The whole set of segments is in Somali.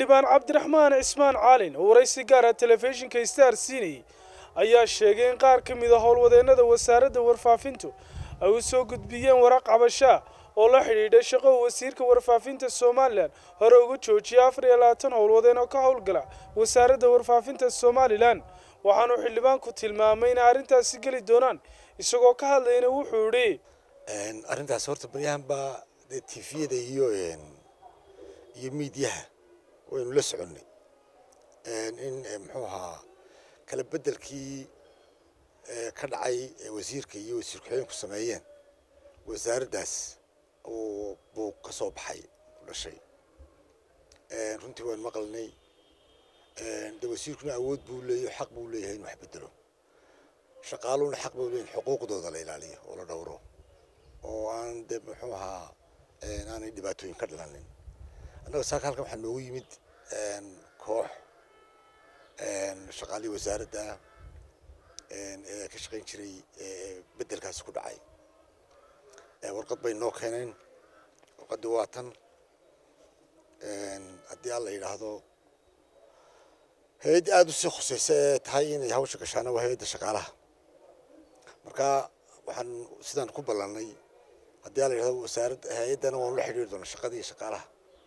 xildhibaan cabdiraxmaan cismaan caalin oo waraysi gaara telefishinka star siinayay ayaa sheegay in qaar ka mid a howlwadeennada wasaaradda warfaafintu ay u soo gudbiyeen waraq cabashaa oo la xidhiidha shaqo wasiirka warfaafinta somalilan hore uga joojiyay afar iyo labaatan howlwadeen oo ka howlgala wasaaradda warfaafinta somalilan waxaanu xildhibaanku tilmaamay inay arrintaasi geli doonaan isagoo ka hadlayna wuxuu idhi arrintaas horta baryahan baa dee tifiyada iyo iyo miidiyaha waynu la soconnay in muxuu ahaa kala beddelkii ka dhacay wasiirka iyo wasiir ku-xigeenku sameeyeen wasaaraddaas uu buu ka soo baxay ku dhashay runtii waan maqalnay de wasiirkuna awood buu leeyahy xaq buu leeyahay in wax bedelo shaqaaluhuna xaq buu leeyahay xuquuqdooda la ilaaliyo oo la dhowro oo aan de muxuu ahaa aanay dhibaatooyin ka dhalanin annaga saaka halkan waxaa noogu yimid koox shaqaalihii wasaaradda ee ka shaqayn jiray beddelkaasi ku dhacay warqad bay noo keeneen warqaddii waa tan haddii alla yidhaahdo hay-adda aada usii khusaysa ee tahay inay hawsha gashaana waa hay-adda shaqaalaha marka waxaan sidaan ku ballannay haddii alla yidhahdo wasaaradda hay-addana waanu la xidhiiri doonaa shaqadii shaqaalaha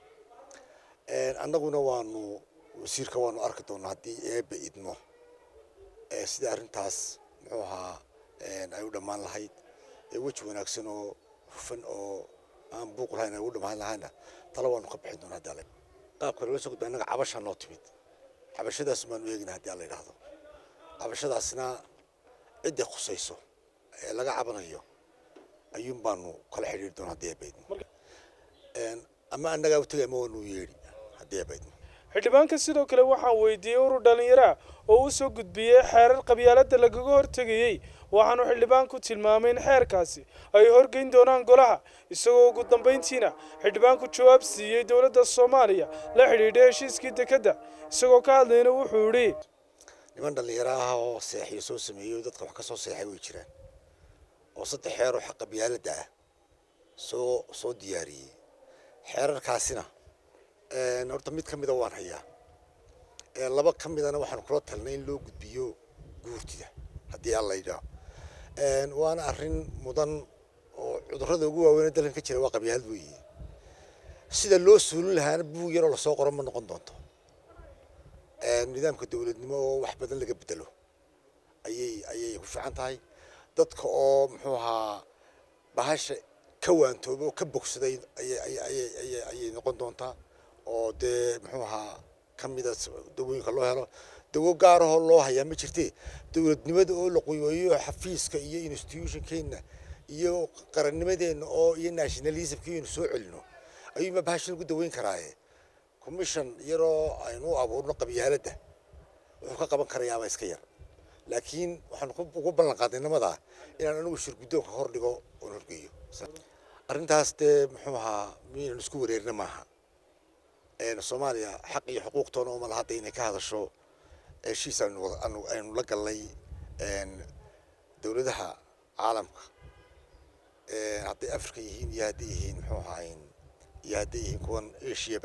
annaguna waanu wasiirka waanu arki doonaa haddii eebba idmo sida arrintaas muxuu ahaa ay u dhammaan lahayd weji wanaagsan oo hufan oo aan buuq lahayn ay u dhammaan lahayna tala waanu ka bixin doonaa haddii alla qaabka loola soo gudbay annaga cabashaa noo timid cabashadaas baanu eegina haddii alla yidhaahdo cabashadaasna cidday khusayso ee laga cabanayo ayuun baanu kala xidhiiri doonaa haddii eebba idmo ama annagaa u tegay ama waanu yeedhi haddii eebba idmo xildhibaanka sidoo kale waxaan weydiiyey urur dhallinyaraha oo u soo gudbiyey xeerar qabyaaladda lagaga hortegayey waxaanu xildhibaanku tilmaamay in xeerkaasi ay horgeyn doonaan golaha isagoo ugu dambayntiina xildhibaanku jawaab siiyey dowladda soomaaliya la xidhiidha heshiiskii dekedda isagoo ka hadlayna wuxuu idhi niman dhallinyaro ah oo seexiyo soo sameeyey oo dadka wax ka soo seexay way jiraan oo saddex xeer oo xaq qabyaaladda ah soo soo diyaariyey xeerarkaasina horta mid ka mida waan hayaa laba ka midana waxaanu kula talnay in loo gudbiyo guurtida haddii alla yidhaah waana arrin mudan oo cudurrada ugu waaweyn dalkan ka jira waa qabyaalad weeye sida loo suulin lahaana buug yaroo lasoo qoro ma noqon doonto nidaamka dowladnimo oo wax badan laga bedelo ayay ayay ku fiican tahay dadka oo muxuu ahaa bahasha ka waantooba oo ka bogsaday ayay noqon doontaa oo dee muxuu ahaa ka mida dawooyinka loo helo dawo gaarahoo loo hayaa ma jirte dowladnimada oo la qoyooyo xafiiska iyo institutionkeena iyo qarannimadeenna oo iyo nationalismkeenu soo celino ayuunba bahasha lagu daweyn karaaye commission yaroo aynu u abuurno qabyaaladda wuxuu ka qaban karayaaba iska yar laakiin waxaan ugu ballan qaaday nimadaa inaan anigu shirguddoonka hor dhigo oon horgeeyo arrintaas dee muxuu ahaa miyaynan isku wareerina maaha soomaaliya xaq iyo xuquuqtoona uma laha hadda inay ka hadasho heshiis aynu la gallay dowladaha caalamka hadday africa yihiin iyo hadday yihiin muxuu ahayn iyo hadday yihiin kuwan ashiyaba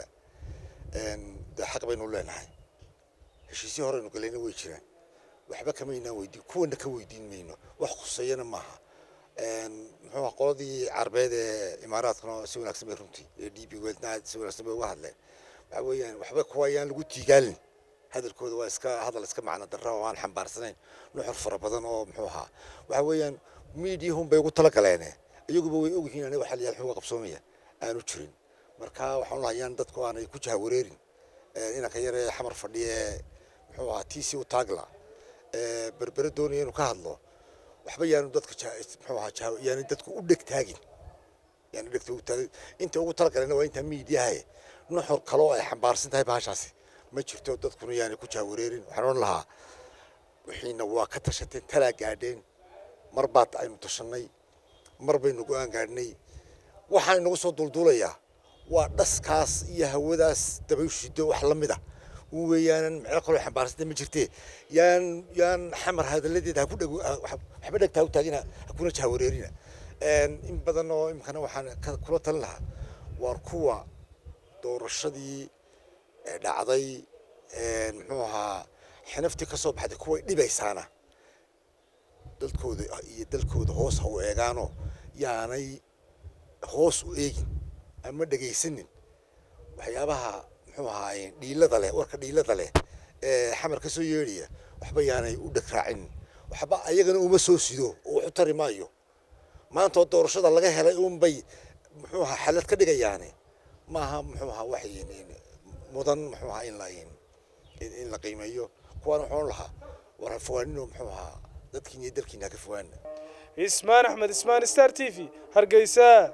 dee xaq baynu leenahay heshiisyo horeynu galayna way jiraan waxba kamaynaan weydiin kuwana ka weydiin mayno wax khuseeyana maaha muxuu aha qoladii carbeed ee imaaraadkana si wanaagsan bay runtii ee d b weldna si wanaagsan bay uga hadleen waxa weeyaan waxba kuwa ayaan lagu tiigaalin hadalkooda waa iska hadal iska macno darra oo aan xambaarsanayn nuxur fara badan oo muxuu ahaa waxa weeyaan miidiyahun bay ugu talagaleene iyaguba way ogyihiin aniga waxa layaal xuga qabsoomaya aanu jirin marka waxaan lahayaan dadku aanay ku jahawareerin inanka yar ee xamar fadhiya ee muxuu ahaa tiisi u taagla berbere doonaya inuu ka hadlo waxba yaanu dadka muxuu ahaa yaanu dadku u dheg taagin yaanu dhegta ugu taagin inta ugu talagaleen waa inta miidiyaha nuxur kaloo ay xambaarsan tahay bahashaasi ma jirto dadkuna yaanay ku jaawareerin waxaan odhan lahaa wixiina waa ka tashateen talaa gaadheen mar baad aynu tashanay mar baynu go-aan gaadhnay waxaan inagu soo dulduulayaa waa dhaskaas iyo hawadaas dabayshido wax la mid a un weeyaanan micno kaloo xambaarsanta ma jirte yaan yaan xamar hadalladeeda haku dheg waxba dhegtaa u taagina hakuna jahawareerina in badan oo imkana waxaan kula talin lahaa waar kuwa doorashadii ee dhacday muxuu ahaa xinaftii ka soo baxday kuway dhibaysaana dadkooda iyo dalkooda hoos ha u eegaano yaanay hoos u eegin ama dhegaysanin waxyaabaha muxuu ahaay dhiilada leh warka dhiilada leh ee xamar ka soo yeedhaya waxba yaanay u dhagraacin waxba ayagana uma soo sido oo wax u tari maayo maanta oo doorashada laga helay unbay muxuu ahaa xalad ka dhigayaane maaha muxuu ahaa wax mudan muxuu ahaa in la in la qiimeeyo kuwaan waxaan lahaa war ha fogaanino muxuu ahaa dadkiin iyo dalkiina ha ka fogaana ismaan axmed ismaan star t v hargeysa